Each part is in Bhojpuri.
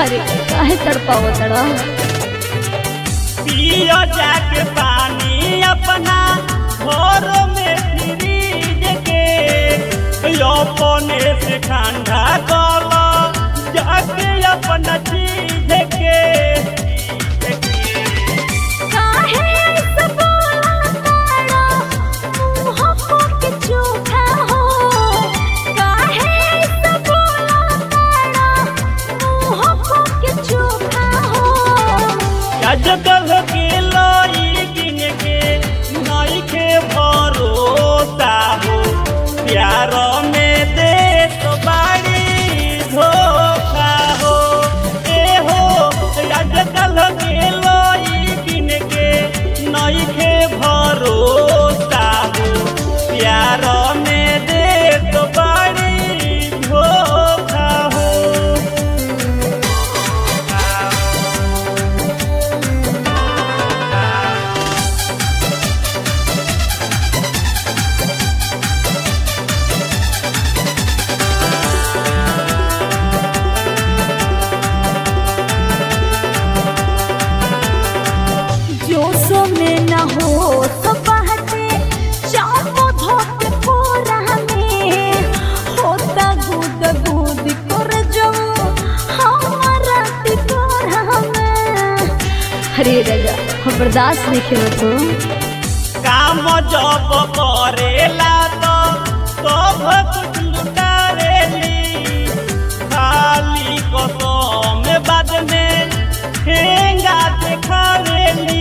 अरे काहे तड़पाओ तड़ा पियो जाके पानी अपना घर में फ्रीज के अपने से ठंडा कल जाके अपना चीज के काहे ऐसे बोला ताड़ा मुँह के चोखा हो काहे ऐसे बोला ताड़ा मुँह के चोखा हो आजकल के लोई गिन के नई के भरोसा हो प्यार में दे तो बाड़ी धोखा हो ए हो आजकल के लोई गिन के नई के भरोसा हो प्यार में दे तो बाड़ी धोखा हो जोशो में न हो तो बहते चापो धोते कोरा में होता गुद गुद कर जो हमारा टिकोरा में अरे रजा हम बर्दाश्त नहीं खेलो तो काम जब करेला तो सब कुछ लुटारेली खाली कसम बाद में ठेंगा देखावेली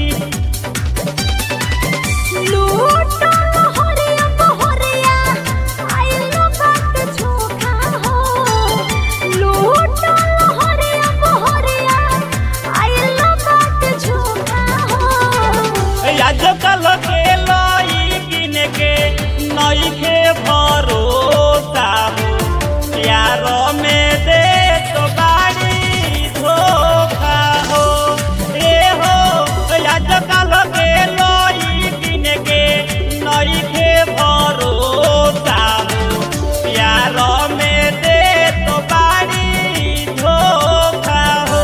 लूटो लहरिया बहरिया आइलो बात झोंका हो लूटो लहरिया बहरिया आइलो बात झोंका हो आजकल के लई किन के नई के भरोसा हो प्यार में दे तो बाड़ी धोखा हो ए हो आजकल के लई किन के नई के भरोसा हो प्यार में दे तो बाड़ी धोखा हो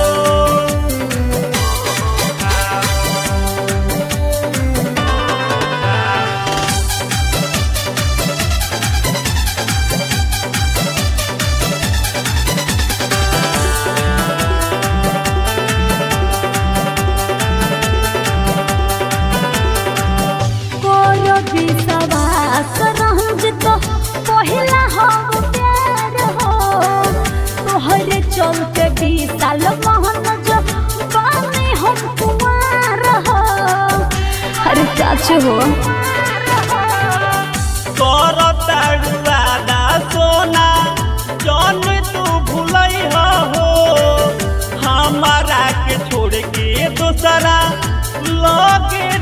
कोनो विश्वास रहूं तो पहिला हम प्यार हो तोहरे चलते बीस साल महन जो बानी हम कुमार हो अरे चाचू हो कर ताड़ुआदा सोना जन तू भूलई हो हमारा के छोड़ के दूसरा लगे